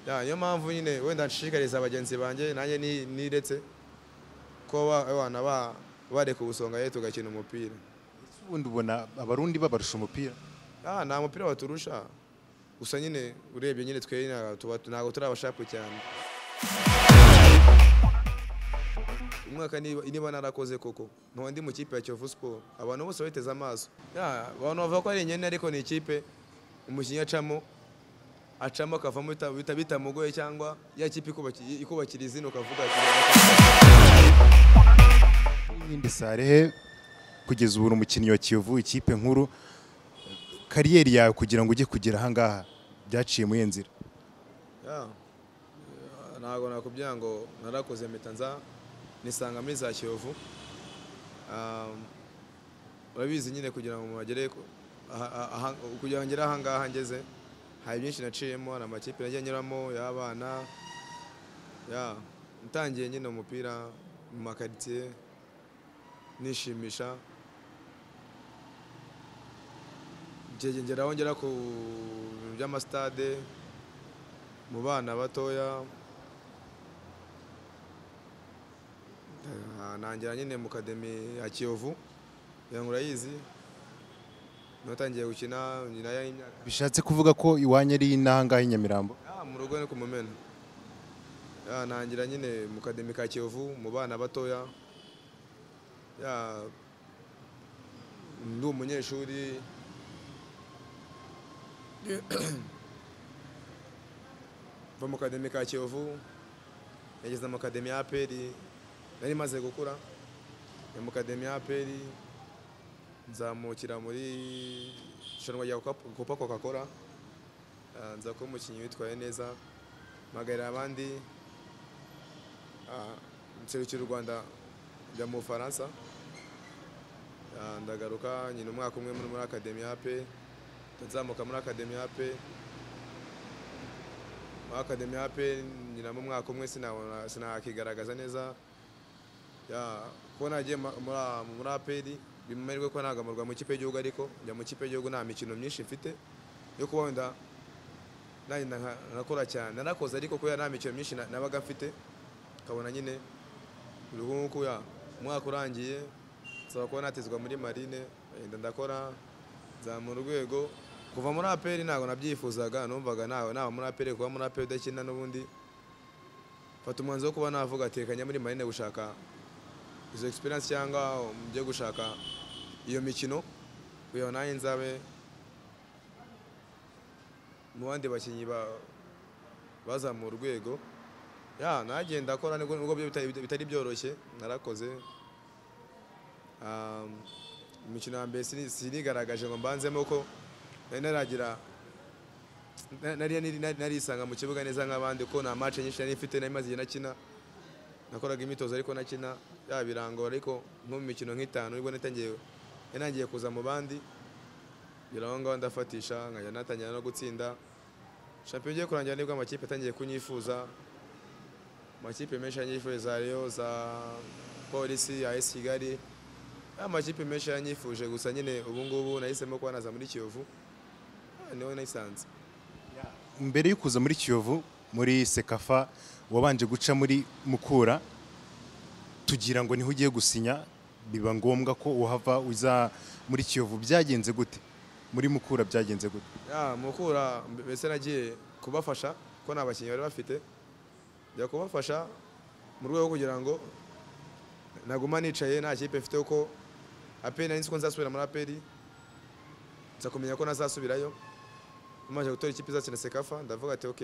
Ya, niyo mpamvu nyine wenda nshishikariza bagenzi banjye nanjye ni- niretse ko ba- abana ba- bareka ubusonga ye tugakina umupira Ese ubundi ubona abarundi babarusha umupira Ah, nta mupira baturusha gusa nyine urebye nyine twe nyine tuba- ntabwo turabashapu cyane umwaka niba niba narakoze koko nkaba ndi mu kipe ya Kiyovu Sport abantu bose bateze amaso Ya, abantu bavuga ko ari inyene ariko ni ikipe umukinnyi acamo acamo akavamo bita- bita- bitamugoye cyangwa ya kipe ikubaki- ikubakira izina ukavuga ati n'iyindi sarehe kugeza ubu uri umukinnyi wa kiyovu ikipe nkuru kariyeri yawe kugira ngo ujye kugera ahangaha byaciye mu nzira Ya, eh, ntabwo nakubwira ngo narakoze mpita nza nisanga muri za kiyovu Um, urabizi nyine kugira ngo muhagere ku- aha- aha- aha- kugira ngo ngere ahangaha ngeze hari byinshi naciyemo hari amakipe nagiye anyuramo y'abana ya ntangiye nyine umupira mu makaritsiye nishimisha Ngiye ngeraho ngera ku bintu by'amasitade mu bana batoya Eh, nangira nyine mu kademi ya kiyovu ngo urayizi natangiye gukina nyina y'imyaka bishatse kuvuga ko iwanyu ari n'ahangaha i Nyamirambo Ah, mu rugo ni ku mumena Ya, nangira nyine mu kademi ka kiyovu mu bana batoya Ya, ndi umunyeshuri mva mu kademi ka kiyovu yageze mu kademi ya aperi nari maze gukura Njya mu kademi ya aperi nzamukira muri ishanwa rya Coca- copa coca cola Ah, nza kuba umukinnyi witwaye neza mpagarira abandi Ah, nserukira u rwanda njya mu bufaransa Ah, ndagaruka nyina umwaka umwe muri muri akademi ya pe nzamuka muri akademi ya pe muri akademi ya pe nyina mu mwaka umwe sinabona- sinakigaragaza neza Ya, kuko nagiye ma- muri a- muri aperi bimumere ko ntagamurwa mu kipe y'igihugu ariko njya mu kipe y'igihugu nta mikino myinshi mfite yo kuba wenda nanjye nka- nakora cyane narakoze ariko kubera nta mikino myinshi na- nabaga mfite ukabona nyine uruhungu ya umwaka urangiye nsaba kuba natizwa muri marine yenda ndakora nzamura urwego kuva muri aperi ntabwo nabyifuzaga numvaga nawe naba muri aperi kuba muri aperi udakina n'ubundi mfata umwanzuro wo kuba navuga ati reka njye muri marine gushaka izo experience cyangwa njye gushaka iyo mikino kugira ngo nanjye nzabe mu bandi bakinnyi ba- bazamuye urwego ya nagiye ndakora nubwo nubwo byo bitari- bitari byoroshye narakoze Ah, imikino ya mbere sini- sinigaragaje ngo mbanzemo ko nari naragira na- nari nari- narisanga mu kibuga neza nk'abandi ko nta match nyinshi nari mfite nari maze igihe nakina nakoraga imyitozo ariko nakina ya birangora ariko nko mu mikino nk'itanu nibwo natangiye natangiye kuza mu bandi ngira aho ngaho ndafatisha nkajya natangira no gutsinda shampiyona igiye kurangira nibwo amakipe atangiye kunyifuza amakipe menshi yanyifuriza Rayon za polisi ya esi kigali amakipe menshi yanyifuje gusa nyine ubu ngubu nahisemo kuba naza muri kiyovu Ah, niho nayisanze mbere yo kuza muri kiyovu muri sekafa wabanje guca muri mukura tugira ngo niho ugiye gusinya biba ngombwa ko uhava uza muri kiyovu byagenze gute muri mukura byagenze gute ya mukura mbe- mbese nagiye kubafasha ko nta bakinnyi bari bafite njya kubafasha mu rwego rwo kugira ngo naguma nicaye nta kipe mfite kuko aperi nari nzi ko nzasubira muri aperi nza kumenya ko nazasubirayo maze gutora ikipe izakina sekafa ndavuga ati ok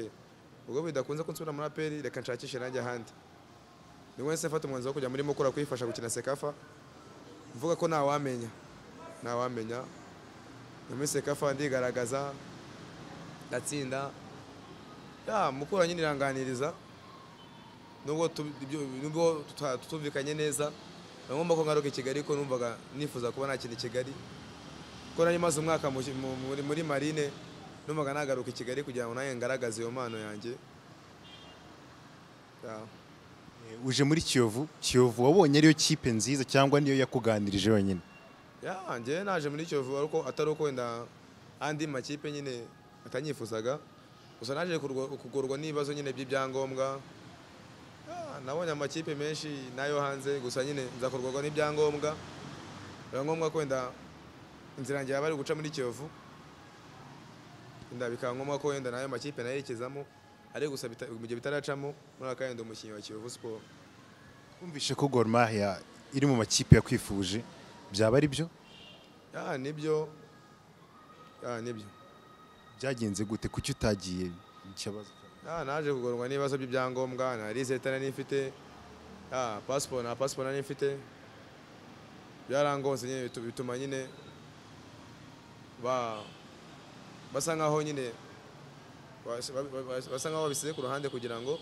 ubwo bidakunze ko nsubira muri aperi reka nshakishe nanjye ahandi nibwo nahise mfata umwanzuro wo kujya muri mukura kuyifasha gukina sekafa mvuga ko ntawamenya ntawamenya muri sekafa ndigaragaza ndatsinda ya mukura nyine iranganiriza nubwo tu- ibyo- nubwo tuta- tutumvikanye neza nagomba ko ngaruka i kigali ko numvaga nifuza kuba nakina i kigali kuko nari maze umwaka mu- mu- muri- muri marine numvaga nagaruka i kigali kugira ngo nanjye ngaragaze iyo mpano yanjye Ya. Eh, uje muri kiyovu kiyovu wabonye ariyo kipe nziza cyangwa niyo yakuganirije yonyine ya njyewe naje muri kiyovu ariko atari uko wenda andi makipe nyine atanyifuzaga gusa naje kurwa- kugorwa n'ibibazo nyine by'ibyangombwa Ah, nabonye amakipe menshi n'ayo hanze gusa nyine nza kurwagwa n'ibyangombwa biba ngombwa ko wenda inzira yanjye yaba ari guca muri kiyovu wenda bikaba ngombwa ko wenda n'ayo makipe nayerekezamo ariko gusa bita- mu gihe bitaracamo muri aka wenda umukinnyi wa kiyovu siporo twumvishe ko Gor Mahia iri mu makipe yakwifuje byaba ari byo Ah, nibyo Ah, nibyo byagenze gute kuki utagiye ikibazo Ah, naje kugorwa n'ibibazo by'ibyangombwa na liseta nari mfite ah, pasiporo na pasiporo nari mfite byarangonze nyine bitu- bituma nyine ba basa nkaho nyine bas- ba- ba- bas- basa nkaho babisize ku ruhande kugira ngo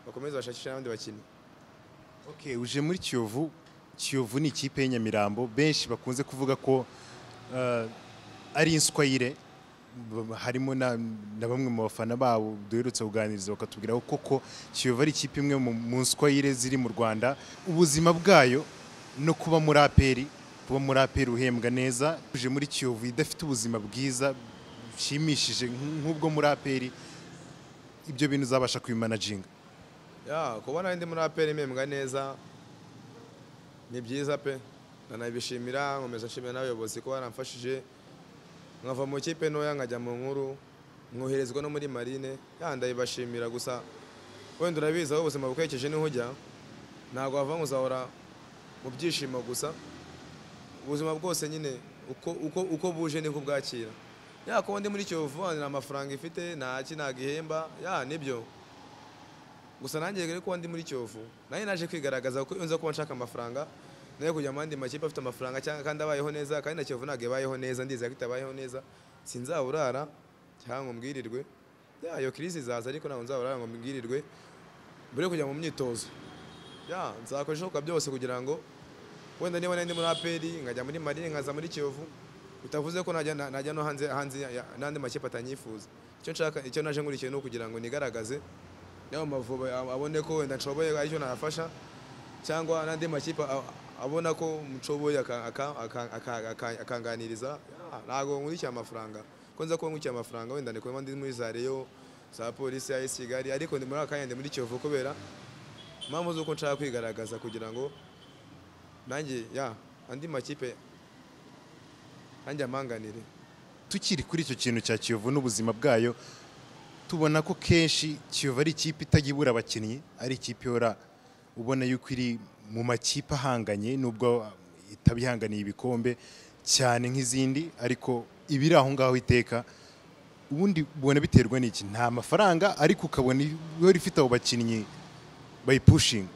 bakomeze bashakishe abandi bakinnyi Okay, uje muri Kiyovu Kiyovu ni ikipe y'Inyamirambo benshi bakunze kuvuga ko eh, ari inswayire b- harimo na, na bamwe mu bafana babo duherutse kuganiriza bakatubwira ko koko Kiyovu ari ikipe imwe mu, mu nswayire ziri mu Rwanda ubuzima bwayo no kuba muri aperi kuba muri aperi uhembwa neza uje muri Kiyovu idafite ubuzima bwiza bushimishije nk- nk'ubwo muri aperi ibyo bintu uzabasha kubimanaginga ya kubona ndi muri aperi impembwa neza ni byiza pe nanabishimira nkomeza nshimira n'abayobozi ko baramfashije nkava mu kipe ntoya nkajya mu nkuru nkoherezwa no muri marine ya ndabibashimira gusa wenda urabizi aho ubuzima bukwekeje niho ujya ntabwo wava ngo uzahora mu byishimo gusa ubuzima bwose nyine uko, uko, uko buje niko bwakira ya kuba ndi muri kiyovu nta amafaranga ifite nta ki ntabwo ihemba ya nibyo gusa nanjye rero kuba ndi muri kiyovu nanjye naje kwigaragaza kuko iyo nza kuba nshaka amafaranga nayo kujya mu yandi makipe afite amafaranga cyangwa kandi abayeho neza kandi na kiyovu ntabwo ibayeho neza ndizera ko itabayeho neza sinzaburara cyangwa ngo mbwirirwe ya iyo kirisi izaza ariko ntabwo nzaburara ngo mbwirirwe mbere yo kujya mu myitozo ya nzakora ibishoboka byose kugira ngo wenda niba nari ndi muri aperi nkajya muri marine nkaza muri kiyovu bitavuze ko najya na- najya no hanze hanze ya- ya- n'andi makipe atanyifuza icyo nshaka icyo naje nkurikiye ni ukugira ngo nigaragaze yaba amavubi abone ko wenda nshoboye aricyo nayafasha cyangwa n'andi makipe a- abona ko nshoboye aka- aka- aka- aka- aka- akanganiriza Ah, ntabwo nkurikiye amafaranga ko nza kuba nkurikiye amafaranga wenda ndi kuba ndi muri za reyo za polisi ya esi kigali ariko ndi muri aka kanya ndi muri kiyovu kubera impamvu z'uko nshaka kwigaragaza kugira ngo nanjye ya andi makipe nanjye ampanganire tukiri kuri icyo kintu cya Kiyovu n'ubuzima bwayo tubona ko kenshi Kiyovu ari ikipe itajya ibura abakinnyi ari ikipe ihora ubona yuko iri mu makipe ahanganye nubwo itaba ihanganiye ibikombe cyane nk'izindi ariko ibiri aho ngaho iteka ubundi ubona biterwa n'iki nta mafaranga ariko ukabona ihora ifite abo bakinnyi bayipushinga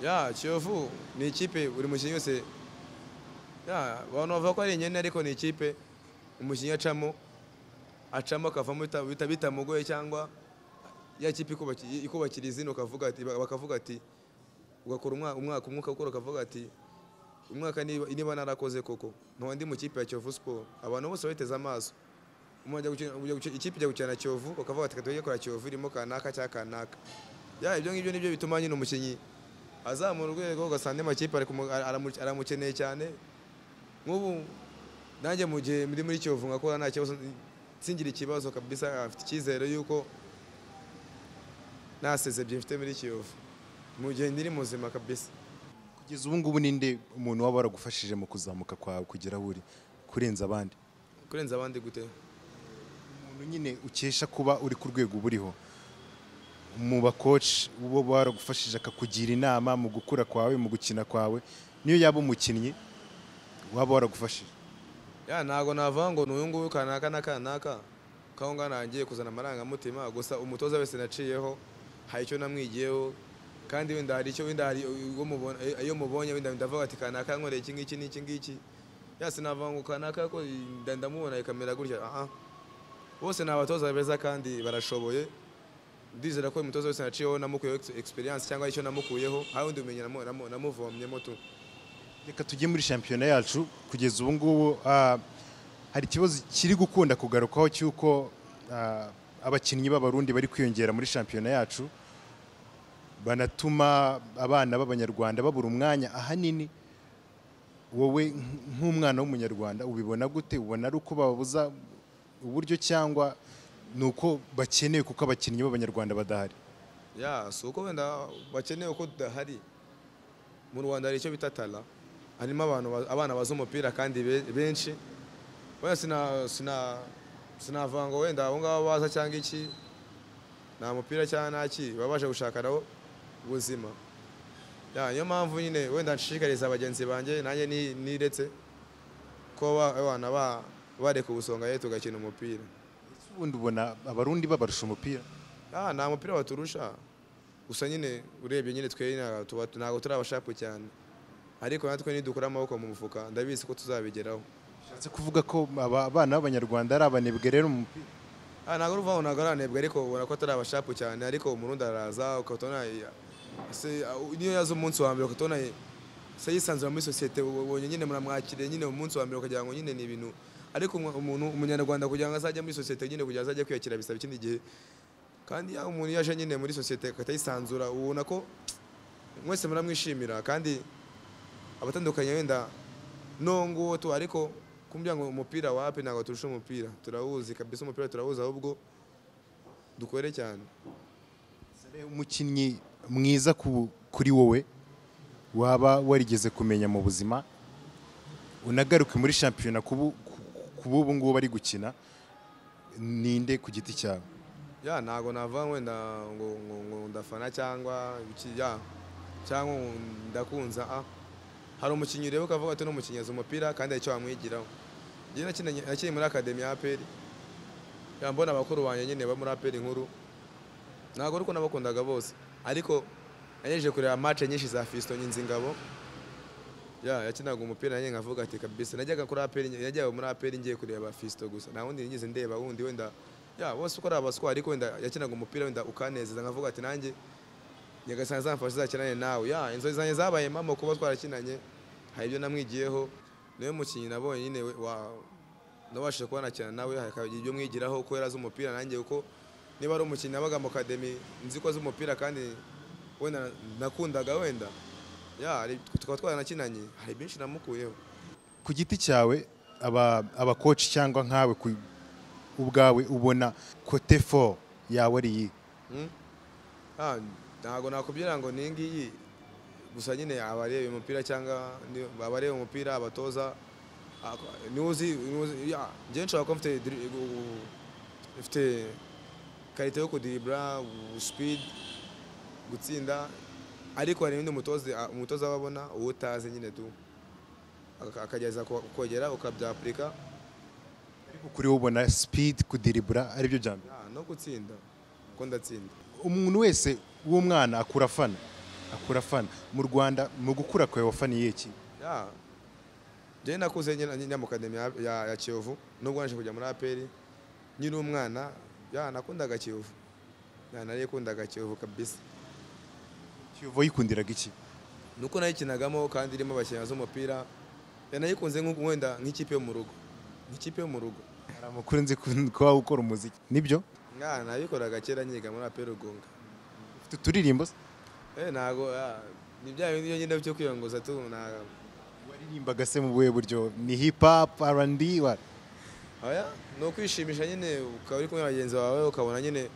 ya kiyovu ni ikipe buri mukinnyi wese ya abantu bavuga ko ari inyene ariko ni ikipe umukinnyi acamo acamo akavamo bita- bita- bitamugoye cyangwa ya kipe ikubaki- ikubakira izina ukavuga ati bakavuga ati ugakora umwa- umwaka umwuka ukora ukavuga ati umwaka niba niba narakoze koko nkaba ndi mu kipe ya kiyovu siporo abantu bose bateze amaso umuntu ajya gukina- ujya gukina- ikipe ijya gukina na kiyovu bakavuga ati katujya gukora kiyovu irimo kanaka cyangwa kanaka ya ibyo ngibyo nibyo bituma nyine umukinnyi azamura urwego ugasanga andi makipe ari kumu- ara- aramu- aramukeneye cyane nk'ubu nanjye mu gihe ndi muri kiyovu nkakora nta kibazo singira ikibazo kabisa afite icyizere yuko nasezebye mfite muri kiyovu mu gihe ndiri muzima kabisa kugeza ubu ngubu ninde umuntu waba waragufashije mu kuzamuka kwawe kugera aho uri kurenza abandi kurenza abandi gute umuntu nyine ukesha kuba uri ku rwego uba uriho mu bakoci uwo baragufashije akakugira inama mu gukura kwawe mu gukina kwawe niyo yaba umukinnyi waba waragufashije ya ntabwo navuga ngo ni uyu nguyu kanaka na kanaka kaho ngaho ntangiye kuzana amarangamutima gusa umutoza wese naciyeho hari icyo namwigiyeho kandi wenda hari icyo wenda hari uwo mubona- eh, iyo mubonye wenda ndavuga ati kanaka yankoreye iki ngiki n'iki ngiki ya sinavuga ngo kanaka ko nda- ndamubona ikamera gutya aha bose ni abatoza beza kandi barashoboye ndizera ko umutoza wese naciyeho namukuyeho ex- experience cyangwa icyo namukuyeho hari undi bumenyi namu- namu- namuvomyemo tu reka tujye muri shampiyona yacu kugeza ubu ngubu ah, hari ikibazo kiri gukunda kugarukaho cy'uko ah, abakinnyi b'abarundi bari kwiyongera muri shampiyona yacu banatuma abana b'abanyarwanda babura umwanya ahanini wowe nk- nk'umwana w'umunyarwanda ubibona gute ubona ari uko babuza uburyo cyangwa ni uko bakeneye kuko abakinnyi b'abanyarwanda badahari ya si uko wenda bakeneye uko tudahari mu rwanda hari icyo bita tara harimo abantu ba- abana bazi umupira kandi be- benshi wenda sina- sina- sinavuga ngo wenda abo ngabo baza cyangwa iki nta mupira cyangwa nta ki baba baje gushakaraho ubuzima Ya, niyo mpamvu nyine wenda nshishikariza bagenzi banjye nanjye ni- niretse ko ba- abana ba- bareka ubusonga ye tugakina umupira ubundi ubona abarundi babarusha umupira Ah, nta mupira baturusha gusa nyine urebye nyine twe nta- tuba- ntabwo turi abashapu cyane ariko natwe nidukura amaboko mu mufuka ndabizi ko tuzabigeraho bishatse kuvuga ko aba bana b'abanyarwanda ari abanebwe rero mu mupira Ah, ntabwo uruva ntabwo aranebwe ariko ubona ko atari abashapu cyane ariko umurundi araza ukabona ya- se- au- niyo yaza umunsi wa mbere ukabona ye- se yisanzura muri sosiyete ubonye nyine muramwakiriye nyine umunsi wa mbere ukagira ngo nyine ni ibintu ariko umwa- umuntu umunyarwanda kugira ngo azajye muri sosiyete nyine kugira ngo azajye kwiyakira bisaba ikindi gihe kandi ya umuntu iyo aje nyine muri sosiyete agahita yisanzura ubona ko mwese muramwishimira kandi abatandukanye wenda no nguwo tu ariko kumbwira ngo umupira wapi ntabwo turusha umupira turawuzi kabisa umupira turawuzi ahubwo dukore cyane umukinnyi mwiza ku- kuri wowe waba warigeze kumenya mu buzima unagaruke muri shampiyona kubu ubu ngubu bari gukina ninde ku giti cyawe ya ntabwo navuga ngo wenda ngo, ngo, ngo ndafana cyangwa iki ya cyangwa ngo ndakunza ah hari umukinnyi ureba ukavuga ati n'umukinnyi azi umupira kandi hari icyo wamwigiraho njye nakinanye- nakiniye muri akademi ya aperi ya mbona abakuru banjye nyine bo muri aperi nkuru ntabwo ari uko nabakundaga bose ariko nagejeje kureba match nyinshi za Fiston Nzinzingabo ya yakinaga umupira nanjye nkavuga ati kabisa najyaga kuri aperi najyaga muri aperi ngiye kureba Fiston gusa nta wundi nigeze ndeba wundi wenda ya bose uko ari abaswa ariko wenda yakinaga umupira wenda ukanezeza nkavuga ati nanjye nyagasani zamfasha zakinane nawe ya inzozi zanjye zabaye mama kuba twarakinanye hari ibyo namwigiyeho niwe mukinnyi nabonye nyine we- wa nabashije kuba nakina nawe hakagira ibyo mwigiraho ko yari azi umupira nanjye kuko niba ari umukinnyi nabaga mu kademi nzi ko azi umupira kandi wenda nakundaga wenda ya hari- tukaba twaranakinanye hari byinshi namukuyeho ku giti cyawe aba abakoci cyangwa nkawe ku- ubwawe ubona kote fo yawe ari iyihe Mm? Ah, ntabwo nakubwira ngo ni ngiyi gusa nyine abareba umupira cyangwa ni- abareba umupira abatoza ak- nuzi nuzi- ya, njye nshobora kuba mfite dri- gu- gu- mfite karite yo kudiribura speed gutsinda ariko hari n'undi mutoza a- umutoza aba abona uwo utazi nyine tu Aka- akagerageza ku- kukogera ukabyapurika Ariko kuri wowe ubona sipidi kudiribura aribyo bya mbere Ya, no gutsinda kuko ndatsinda umuntu wese w'umwana akura afana akura afana mu rwanda mu gukura kwawe wafaniye iki ya njyewe nakuze nyina- njya mu kademi ya- ya ya kiyovu nubwo naje kujya muri aperi nkiri umwana ya nakundaga kiyovu ya narikundaga kiyovu kabisa kiyovu yikundiraga iki nuko nayikinagamo kandi irimo abakinnyi bazi umupira ya nayikunze nk'u- wenda nk'ikipe yo mu rugo nk'ikipe yo mu rugo hari amakuru nzi ku- ko waba ukora umuziki nibyo ya nabikoraga kera nyiga muri aperi rugunga ufite uturirimbo se eh ntago ya, ni bya bindi byo ngenda byo kwiyongoza tu nta waririmbaga se mu buhe buryo ni hip hop R&B wa- Oya, ni ukwishimisha nyine ukaba uri kumwe na bagenzi bawe ukabona nyine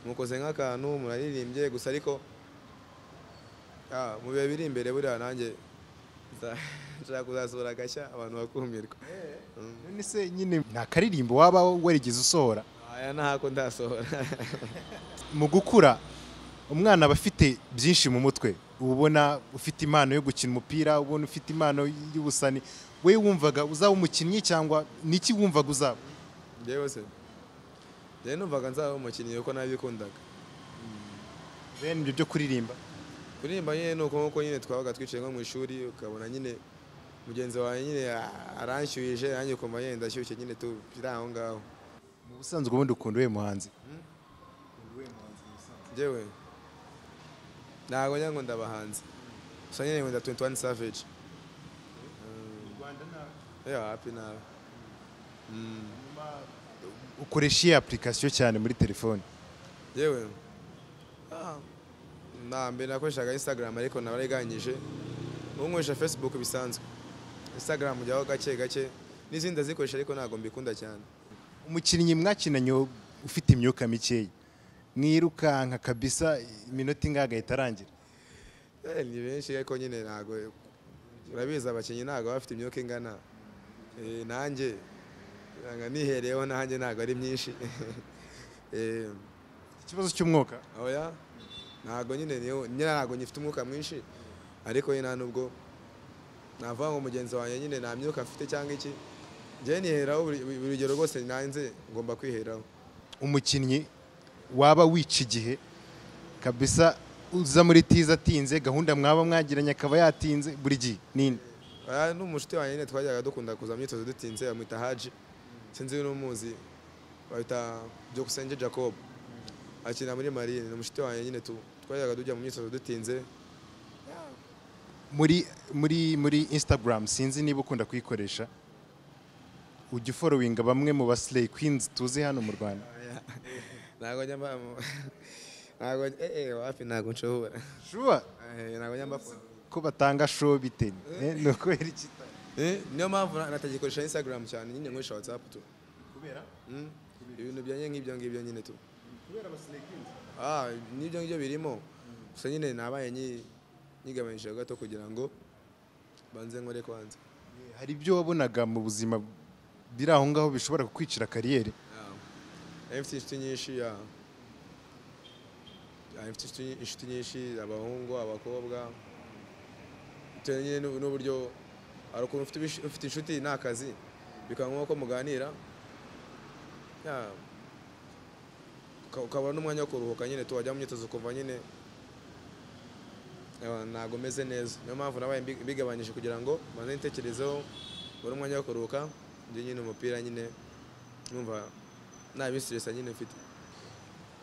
mukoze nk'akantu muraririmbye gusa ariko ah, mu bihe biri imbere buriya nanjye nza- nshaka kuzasura agashya abantu bakumirwa none se nyine nta karirimbo waba warigeze usohora aya ntako ndasohora mu gukura umwana aba afite byinshi mu mutwe uba ubona ufite impano yo gukina umupira ubona ufite impano y'ubusani we wumvaga uzaba umukinnyi cyangwa niki wumvaga uzaba njyewe se njyewe numvaga nzaba umukinnyi kuko nabikundaga bene ibyo byo kuririmba kuririmba nyine ni uko nk'uko nyine twabaga twicaye nko mu ishuri ukabona nyine mugenzi wawe nyine ah, aranshyuhije nanjye ukumva nyine ndashyushye nyine tu biri aho ngaho mu busanzwe ubundi ukunda uwe muhanzi njyewe ntabwo njya ngo ndabahanzi gusa nyine wenda 21 savage ya happy nawe Mm, ukoresha iyi application cyane muri telefone yewe Ah, na mbere nakoreshaga instagram ariko nabariganyije ubu nkoresha facebook bisanzwe instagram njyaho gake gake n'izindi ndazikoresha ariko ntabwo mbikunda cyane umukinnyi mwakinanye ufite imyuka mikeya mwirukanka kabisa iminota ingahe itarangira Eh, ni benshi ariko nyine ntago urabizi abakinnyi ntago baba bafite imyuka ingana Eh, nanjye nanga nihereyeho nanjye ntago ari myinshi Eh, ikibazo cy'umwuka oya ntago nyine niyo- nyine ntago ngifite umwuka mwinshi ariko nyine nta nubwo navuga ngo mugenzi wanjye nyine nta myuka mfite cyangwa iki njyewe niheraho buri buri rugero rwose nanze ngomba kwiheraho umukinnyi waba wica igihe kabisa uza muri tiza atinze gahunda mwaba mwagiranye akaba yatinze buri gihe nini Aya ni umushuti wanjye nyine twajyaga dukunda kuza mu myitozo dutinze bamwita Haji sinzi niba umuzi bita Byukusenge Jacob akina muri Marine ni umushuti wanjye nyine tu- twajyaga tujya mu myitozo dutinze muri muri muri instagram sinzi niba ukunda kuyikoresha ujya uforowinga bamwe mu basilay queens tuzi hano mu rwanda ntabwo njya mbamo ntabwo eh eh wapi ntabwo nshobora shuwa Eh, ntabwo njya mbafo ko batanga show bite Eh, ni ukubera iki Eh, niyo mpamvu na- natagikoresha Instagram cyane nyine nkoresha WhatsApp tu kubera Mm, ibintu byanye nk'ibyo ngibyo nyine tu kubera basilay queens Ah, n'ibyo ngibyo birimo gusa nyine nabaye nyi- nyigabanyije gato kugira ngo banze nkore kwanza hari ibyo wabonaga mu buzima biri aho ngaho bishobora kukwicira kariyeri Yeah. mfite inshuti nyinshi ya ya, mfite inshuti- inshuti nyinshi abahungu abakobwa bitewe nyine n'u- n'uburyo hari ukuntu ufite ibish- ufite inshuti ni akazi bikaba ngombwa ko muganira Ya, uka- ukabona n'umwanya wo kuruhuka nyine tuwajya mu myitozo kuva nyine Ya, ntabwo meze neza niyo mpamvu nabaye mbi- mbigabanyije kugira ngo mbanze nitekerezeho mbone umwanya wo kuruhuka njye nyine umupira nyine numva nta bisiresa nyine mfite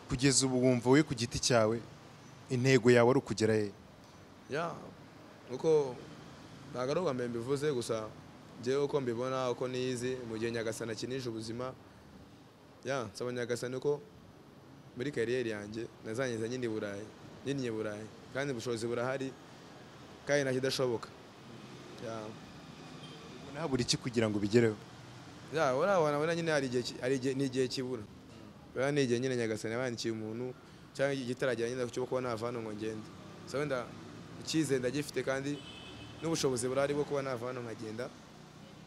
kugeza ubu wumva wowe ku giti cyawe intego yawe ari ukugera he ya kuko ntabwo ari ubwa mbere mbivuze gusa njyewe uko mbibona uko niyizi mu gihe nyagasana akinije ubuzima ya nsaba nyagasana uko muri kariyeri yanjye nazangiza nyine i burayi nyine i burayi kandi ubushobozi burahari kandi nta kidashoboka ya ubona habura iki kugira ngo ubigereho ya urabona ubona nyine hari igihe ki- hari igihe ni igihe kibura urabona ni igihe nyine nyagasana yabandikiye umuntu cyangwa igitaragera nyine cyo kuba nava hano ngo ngende so wenda icyizere ndagifite kandi n'ubushobozi burahari bwo kuba nava hano nkagenda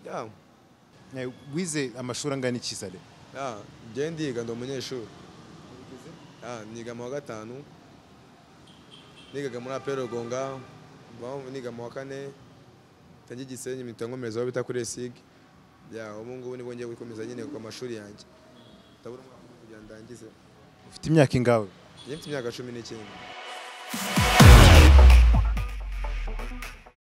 ya Eh, wize amashuri angana iki sale ya njyewe ndiga ndi umunyeshuri ya niga mu wa gatanu nigaga muri apel rugonga mbaho niga mu wa kane tangi gisenyi mpita nkomeza aho bita kuri esig ya ubu ngubu nibwo ngiye gukomeza nyine ku mashuri yanjye ndabura umwaka umwe kugira ngo ndangize ufite imyaka ingawe Njye mfite imyaka cumi n'icyenda